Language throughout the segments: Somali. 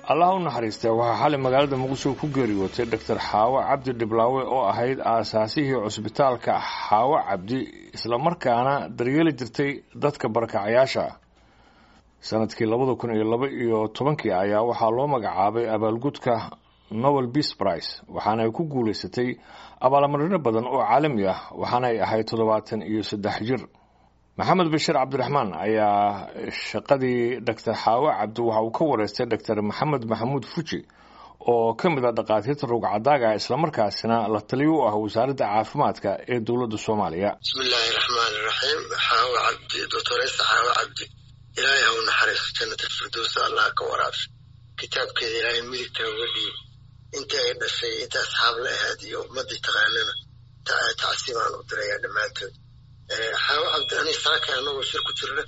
allah u naxariistee waxaa xalay magaalada muqdisho ku geeriyootay doctor xaawo cabdi dhiblaawe oo ahayd aasaasihii cusbitaalka xaawo cabdi islamarkaana daryeeli jirtay dadka barakacayaasha sanadkii labada kun iyo laba iyo tobankii ayaa waxaa loo magacaabay abaalgudka nobel beas price waxaana ay ku guulaysatay abaalmarino badan oo caalami ah waxaana ay ahayd toddobaatan iyo saddex jir maxamed bashir cabdiraxmaan ayaa shaqadii doctor xaawo cabdi waxa uu ka wareystay doctor maxamed maxamuud fuji oo ka mid a dhakhaatiirta rugcadaaga islamarkaasina la taliyo u ah wasaaradda caafimaadka ee dowladda soomaaliya bismi illaahi raxmaani raxiim xaawo cabdi doctoresa xaawo cabdi ilaahay ha u naxariiso jannata firdowsa allah ka waraabsho kitaabkeeda ilaahay midigta uga dhiib intii ay dhashay inta asxaab la ahaad iyo ummadii taqaanana tacsiibaan u dirayaa dhammaantood xaawo cabdi ani saaka anagoo shir ku jirna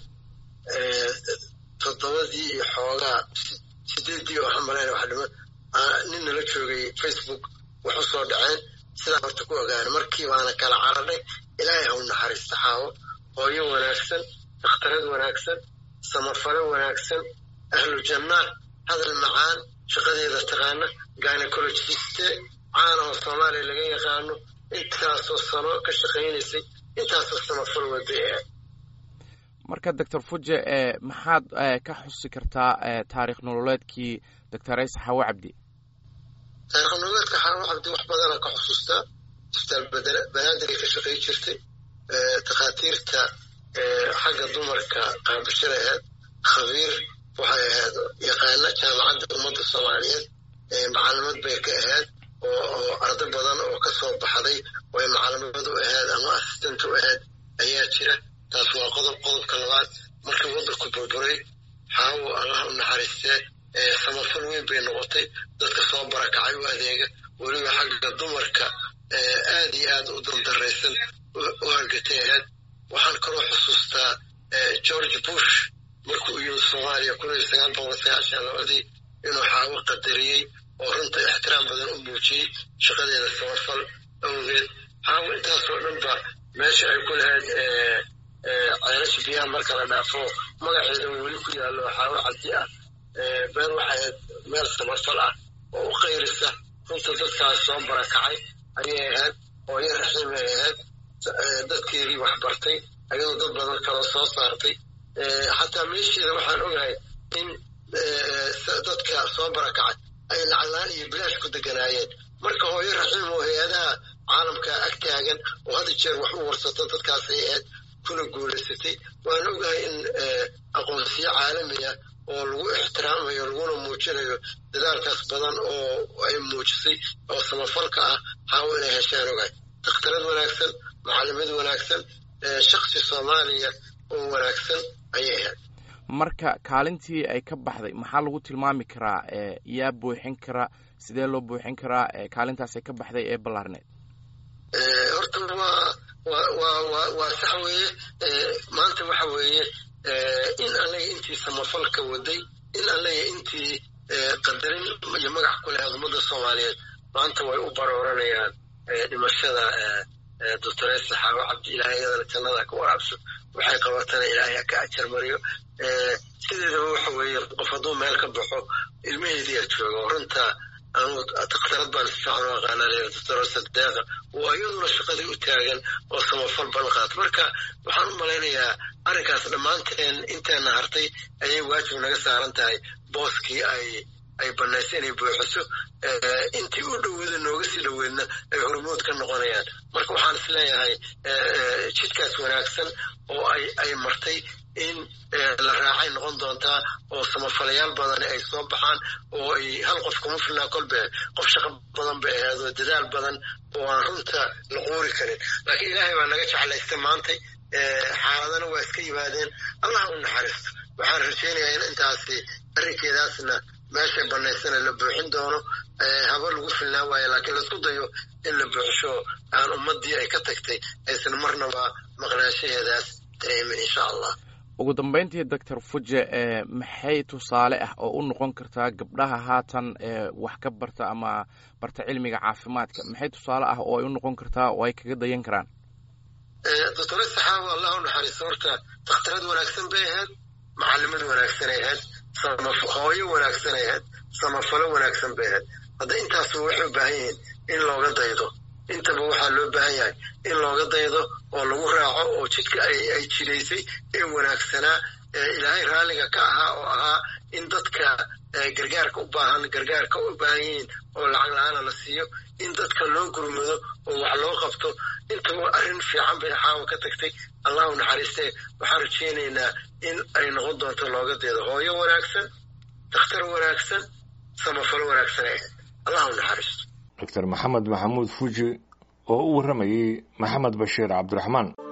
toddobadii iyo xoogaa sideedii oo hamalayna wax dhiman nin nala joogay facebook wax u soo dhaceen sidaa horta ku ogaana markii baana kala caradhay ilaahay ha u naxariista xaawo hooyo wanaagsan dakhtarad wanaagsan samafalo wanaagsan ahlu jannaa hadal macaan shaqadeeda taqaana gynecologiste caanahoo soomaaliya laga yaqaano intaasoo sano ka shaqaynaysay intaasoo samafal waday ah marka doctor fuje maxaad ka xusi kartaa taarikh nololeedkii doctor ayse xaawo cabdi taarikh nololeedka xaawo cabdi wax badana ka xusuustaa isbitaal banaadir ay ka shaqay jirtay takhaatiirta xagga dumarka qaabashada ahayd khabiir waxay ahayd yaqaana jaamacadda ummadda soomaaliyeed macalimad bay ka ahayd oo ardo badan oo ka soo baxday oo ay macalimad u ahayd ama assistant u ahayd ayaa jira taas waa qodob qodobka labaad markii waddanku burburay xaawo allah u naxariistee samafal weyn bay noqotay dadka soo barakacay u adeega weliba xagga dumarka aad iyo aad u dandaraysan u hargatay ahayd waxaan kaloo xusuustaa george bush markuu u yimid soomaaliya kun iyo sagaal boqol sagaashan labadii inuu xaawo qadariyey oo runta ixtiraam badan u muujiyey shaqadeeda samafal awgeed xaawo intaasoo dhanba meesha ay ku lahayd ceelasha biyaha marka la dhaafo magaceeda weli ku yaallo xaawo cabdi ah meel waxay meel samafal ah oo u qayrisa runta dadkaas soo barakacay ayay ahayd hooyo raxiim ay ahayd dadkeedii wax bartay ayadoo dad badan kaloo soo saartay xataa meesheeda waxaan ogahay in dadka soo barakacay ay lacaglaan iyo bilaash ku deganaayeen marka hooyo raxiim oo hay-adaha caalamka ag taagan oo hadda jeer wax u warsato dadkaasay ahayd kuna guulaysatay waan ogahay in aqoonsiyo caalamiya oo lagu ixtiraamayo laguna muujinayo dadaalkaas badan oo ay muujisay oo samafalka ah xaawo inay heshaan ogahay dakhtarad wanaagsan macalimad wanaagsan shaksi soomaaliya oo wanaagsan ayay ahayd marka kaalintii ay ka baxday maxaa lagu tilmaami karaa yaa buuxin kara sidee loo buuxin karaa kaalintaas ay ka baxday ee ballaarneed horta waa waa waa waa sax weeye maanta waxa weeye in allaga intii samafalka waday in allaga intii qadarin iyo magac ku lahayd ummadda soomaaliyeed maanta way u barooranayaan dhimashada doctoresa xaawo cabdi ilaahay iyadana jannada ka waraabso waxay qabatana ilaahay ka ajar mariyo sideedaba waxa weeye qof hadduu meel ka baxo ilmaheediyaa jooga runta anu dakhtarad baan si fiican u aqaanaa doctoresa deeqa oo iyaduna shaqadii u taagan oo samafal badan qaata marka waxaan u malaynayaa arrinkaas dhammaanteen inteena hartay ayay waajib naga saaran tahay booskii ay ay banaysa inay buuxiso intii u dhoweyda nooga sii dhoweydna ay hormood ka noqonayaan marka waxaan is leeyahay jidkaas wanaagsan oo ay ay martay in la raacay noqon doontaa oo samafalayaal badan ay soo baxaan oo ay hal qof kuma filnaa kolbe qof shaqo badan bay ahayd oo dadaal badan oo aan runta la quuri karin laakiin ilaahay baa naga jeclaystay maantay xaaladana waa iska yimaadeen allah u naxariisto waxaan rajaynayaa in intaasi arrinkeedaasna meeshay banaysana la buuxin doono haba lagu filnaan waayo laakiin laisku dayo in la buuxsho aan ummadii ay ka tagtay aysan marnaba maqnaanshaheedaas dareemin insha allah ugu dambeyntii doctor fuje maxay tusaale ah oo u noqon kartaa gabdhaha haatan wax ka barta ama barta cilmiga caafimaadka maxay tusaale ah oo ay u noqon kartaa oo ay kaga dayan karaan doctoresa xaawo allah u naxariisto horta dakhtarad wanaagsan bay ahayd macalimad wanaagsanay ahayd hooyo wanaagsanay ahayd samafalo wanaagsan bay ahayd hadda intaasba waxay u baahan yihiin in looga daydo intaba waxaa loo baahan yahay in looga daydo oo lagu raaco oo jidka ay jidaysay ee wanaagsanaa ee ilaahay raalliga ka ahaa oo ahaa in dadka gargaarka u baahan gargaarka u baahan yihiin oo lacag la-aana la siiyo in dadka loo gurmado oo wax loo qabto intaba arrin fiican bay xaawa ka tagtay allahu naxariistee waxaan rajaynaynaa in ay noqon doonto looga deedo hooyo wanaagsan dakhtar wanaagsan samafalo wanaagsan ee allahu naxariisto doctor maxamed maxamuud fuji oo u warramayey maxamed bashiir cabdiraxmaan